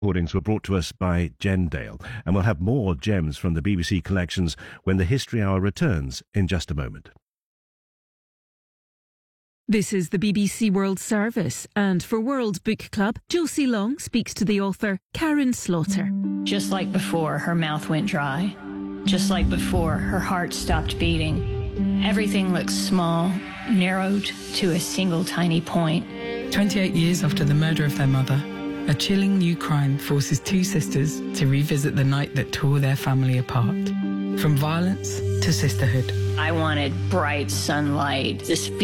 recordings were brought to us by Jen Dale, and we'll have more gems from the BBC collections when the History Hour returns in just a moment. This is the BBC World Service, and for World Book Club, Josie Long speaks to the author Karen Slaughter. Just like before, her mouth went dry. Just like before, her heart stopped beating. Everything looks small, narrowed to a single tiny point. 28 years after the murder of their mother, a chilling new crime forces two sisters to revisit the night that tore their family apart. From violence to sisterhood. I wanted bright sunlight, this fe-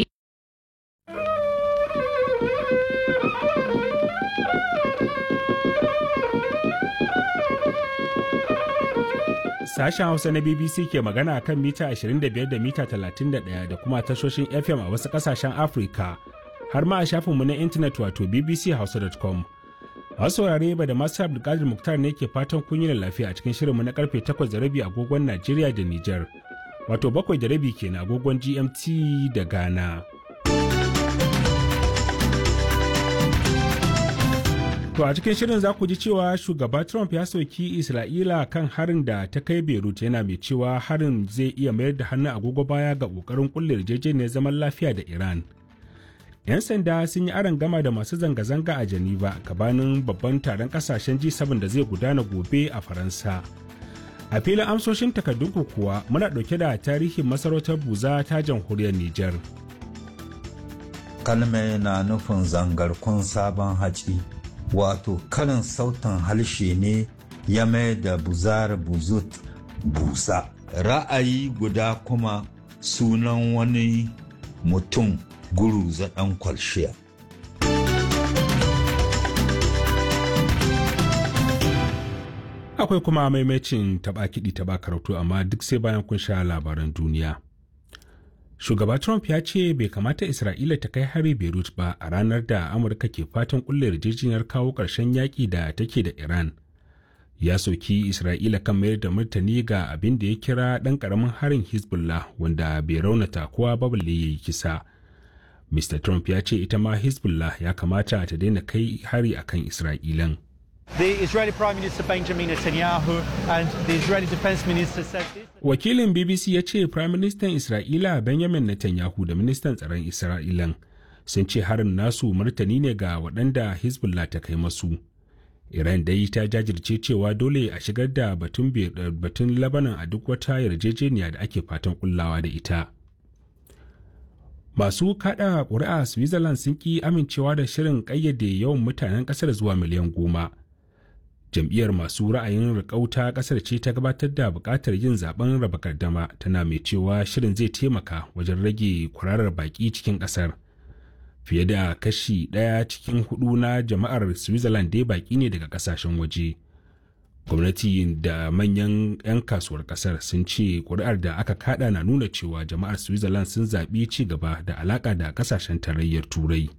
Sashen Hausa na BBC ke magana kan mita 25 da mita 31 da kuma tashoshin FM a wasu kasashen Afirka har ma a shafinmu na intanet wato bbchausa.com. Masu saurare ba da masu Abdulkadir Muktar ne ke fatan kun yi lafiya a cikin shirinmu na karfe 8 da rabi agogon Najeriya da Nijar. Wato bakwai da rabi kenan agogon GMT da Ghana. To a cikin shirin za ku ji cewa shugaba Trump ya soki Isra'ila kan harin da ta kai Beirut yana mai cewa harin zai iya mayar da hannun agogo baya ga ƙoƙarin kulle yarjejeniyar zaman lafiya da Iran. 'Yan sanda sun yi aron gama da masu zanga-zanga a Geneva gabanin babban taron kasashen G7 da zai gudana gobe a Faransa. A filin amsoshin takardunku kuwa muna ɗauke da tarihin masarautar Buza ta jamhuriyar Nijar. Kalme na nufin zangarkun sabon haci. wato karin sautin harshe ne ya mai da buzar buzut busa ra'ayi guda kuma sunan wani mutum guru zaɗan kwalshiya akwai kuma maimacin taɓa kiɗi taɓa karatu amma duk sai bayan kun sha labaran duniya shugaba trump ya ce bai kamata isra'ila ta kai hari beirut ba a ranar da amurka ke fatan kulle yarjejeniyar kawo ƙarshen yaƙi da take da iran ya soki isra'ila kan mayar da martani ga abin da ya kira ɗan ƙaramin harin hezbollah wanda bai raunata kowa ba balle ya yi kisa mr trump ya ce ita ma hezbollah ya kamata ta daina kai hari akan isra'ilan The Israeli Prime Minister Benjamin Netanyahu and the Israeli Defense Minister said this. Wakilin BBC ya ce Prime Minister Isra'ila Benjamin Netanyahu da Ministan Tsaron Isra'ilan sun ce harin nasu martani ne ga waɗanda Hezbollah ta kai masu. Iran dai ta jajirce cewa dole a shigar da batun batun Lebanon a duk wata yarjejeniya da ake fatan kullawa da ita. Masu kada ƙuri'a Switzerland sun ki amincewa da shirin ƙayyade yawan mutanen ƙasar zuwa miliyan goma. jam'iyyar masu ra'ayin rikauta kasar ce ta gabatar da bukatar yin zaben raba gardama tana mai cewa shirin zai taimaka wajen rage kwararar baki cikin kasar fiye da kashi ɗaya cikin hudu na jama'ar switzerland dai baki ne daga kasashen waje gwamnati da manyan 'yan kasuwar kasar sun ce kuri'ar da aka kada na nuna cewa jama'ar switzerland sun zaɓi ci gaba da alaƙa da kasashen tarayyar turai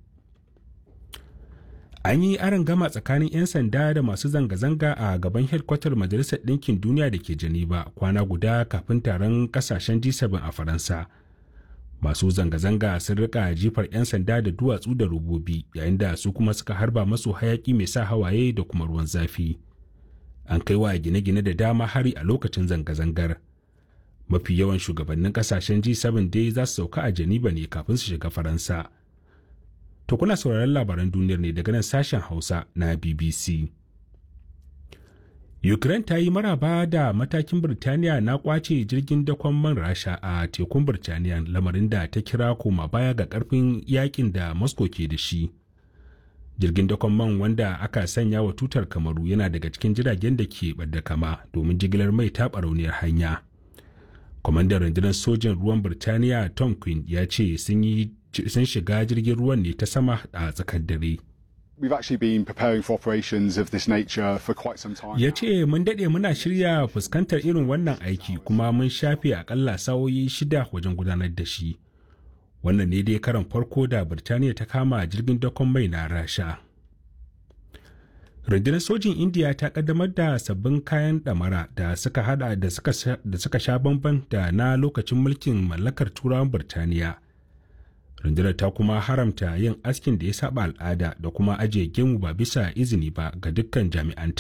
an yi aron gama tsakanin 'yan sanda da masu zanga-zanga a gaban hedkwatar majalisar ɗinkin duniya da ke geneva kwana guda kafin taron kasashen g7 a faransa masu zanga-zanga sun rika jifar 'yan sanda da duwatsu da robobi yayin da su kuma suka harba masu hayaki mai sa hawaye da kuma ruwan zafi an kai wa gine-gine da dama hari a lokacin zanga-zangar mafi yawan shugabannin kasashen g7 dai za su sauka a geneva ne kafin su shiga faransa To kuna sauraron labaran duniyar ne daga nan sashen Hausa na BBC. Ukraine ta yi maraba da matakin Birtaniya na kwace jirgin dakon man Rasha a tekun Birtaniya lamarin da ta kira koma baya ga karfin yakin da Moscow ke da shi. Jirgin dakon man wanda aka sanya wa tutar kamaru yana daga cikin jiragen da ke ɓadda kama domin jigilar mai ta barauniyar hanya. Kwamandan rundunar sojin ruwan Birtaniya Tom Quinn ya ce sun yi sun shiga jirgin ruwan ne ta sama a tsakar dare. We've actually been preparing for operations of this nature for quite some time. Ya ce mun daɗe muna shirya fuskantar irin wannan aiki kuma mun shafe akalla sa'o'i shida wajen gudanar da shi. Wannan ne dai karan farko da Birtaniya ta kama jirgin dakon mai na Rasha. Rundunar sojin Indiya ta kaddamar da sabbin kayan ɗamara da suka hada da suka sha bamban da na lokacin mulkin mallakar turawan Birtaniya. rundunar ta kuma haramta yin askin da ya saba al'ada da kuma ajiye gemu ba bisa izini ba ga dukkan jami'anta